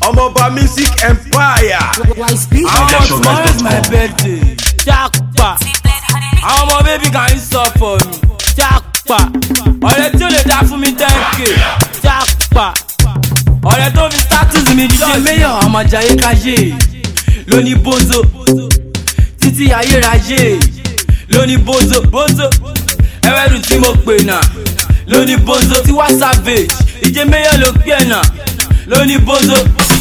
ọmọọba music empire. How much tomorrow is my birthday? Jackpa. Àwọn ọmọ bébí kan ń sọ for me. Jackpa. Ọ̀rẹ́ tí ó lè dá fún mi ten k. Jackpa. Ọ̀rẹ́ tó fi status mi jíjẹ mayor àmàjàyé káyé. Lóní bozo. Títí ayérayé. Lóní bozo. Bozo. Ẹwẹ́rù tí mo pè náà. Lóní bozo. Tiwa savage. Ìjẹ mayor ló pè náà. Lóní bozo.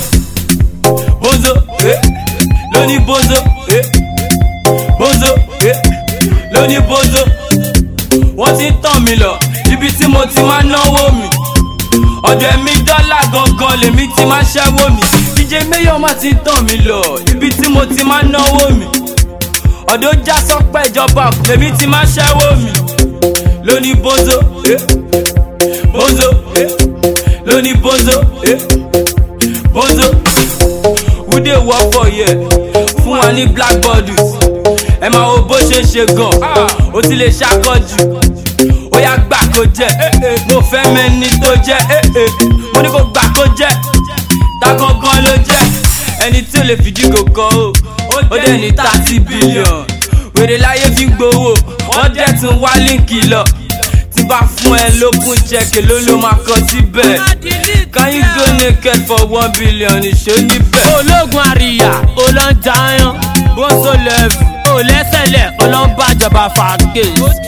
Bozo. Eh. Lóní bozo. Eh bozo eh, lóní bozo wọ́n ti ń tàn mí lọ ibi tí mo ti máa náwó mi ọ̀dọ̀ ẹ̀mí dọ́là gangan lèmi ti máa ṣẹ́wó mi díje mayor má ti ń tàn mí lọ ibi tí mo ti máa náwó mi ọ̀dọ̀ já sọ́pẹ́ ìjọba lèmi ti máa ṣẹ́wó mi lóní bozo eh, bozo eh, lóní bozo eh, bozo who dey work for here fún wa ní black bodies ẹ máa wo bó ṣe ń ṣe gan ó ti lè ṣàkọjù ó yá gbà kó jẹ mo fẹ́ mẹ́ni tó jẹ mo ní kó gbà kó jẹ ta gangan ló jẹ ẹni tí ò lè fìdí kòkó o ó dẹ̀ ní thirty billion wèrè láyé fi ń gbowó wọ́n dẹ̀ tún wá líǹkì lọ tí bá fún ẹ lókun jẹ́kẹ̀ ló ló máa kọ síbẹ̀ can you go naked for one billion ìṣó níbẹ̀. ológun àríyá olóńjàyàn bóso lẹ́fù ò lẹ́sẹ̀lẹ̀ ọlọ́mbàjọba fàáké.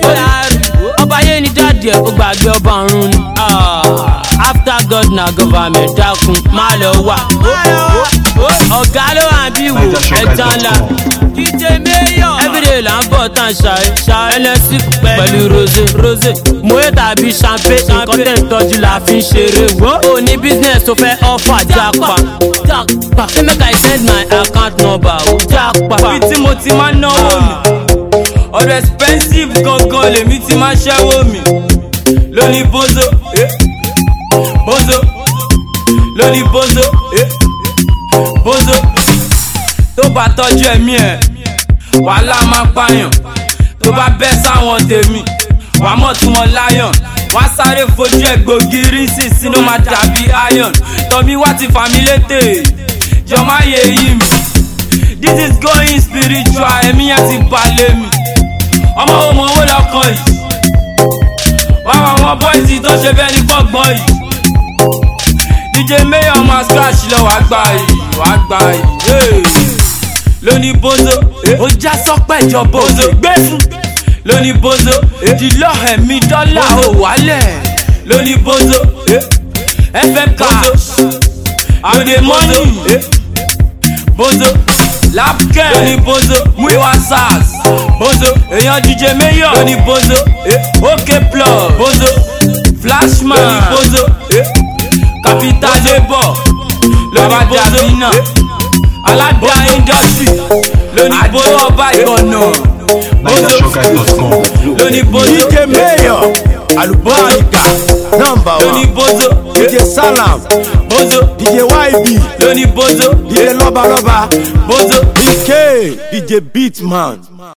ọba yé ni dáàdì ẹ̀ ó gbàgbé ọba ọ̀run ni. after god na government dákun má lọ wà. ọ̀gá ló wà bí wò ẹja ńlá. dj mayor everyday là ń bọ̀ tán ṣayé ṣayé ẹlẹ́sì pẹ̀lú rose rose moe tàbí champagne nǹkan tẹ̀ ń tọ́jú la fi ń ṣeré wo. o ní business tó fẹ́ offer jápa jápa ṣé make i send my account number o jápa. ibi tí mo ti máa náwó mi ọ̀rọ̀ expensive gangan lèmi ti máa ṣẹ́wó mi lóní bozo eh, bozo lóní bozo eh, bozo tó bá tọ́jú ẹ̀mí ẹ̀ wàhálà máa pààyàn tó bá bẹ́ sáwọn tèmi wàá mọ̀ tí wọ́n láyàn wọ́n á sáré fojú ẹ̀ gbògiri sí sínú máa dàbí iron tọ́mí wá ti fà mí létè jọ má yẹ yí mi this is going spiritual ẹ̀mí yẹn ti balẹ̀ mi ọmọ wo mọ owó lọkọ yìí wá wá wọn bọ́ìsì tó ṣe bẹ́ẹ̀ ní gbọ̀ngbọ̀n yìí dj mayor máa scratch lọ wàá gbà yìí wàá gbà yìí lóní bozo ó já sọ́pẹ́ ìjọba òde gbé fún lóní bozo ìdílọ́ ẹ̀mí dọ́là ò wálẹ̀ lóní bozo fm cash àdè mọ́nì bozo lapkẹ́ lóní bozo muiwa sars bozo èèyàn dj mayor lóní bozo ok plug bozo flashman lóní bozo capital labour lóní bozo alága industry lóní bozo ọba ìgbọ̀nà NigerShowguys.com. lóní bozo dj mayor alubarika number lóní one bozo dj salam bozo dj yb lóní bozo dj lọ́balọ́ba bozo. dk dj beatman.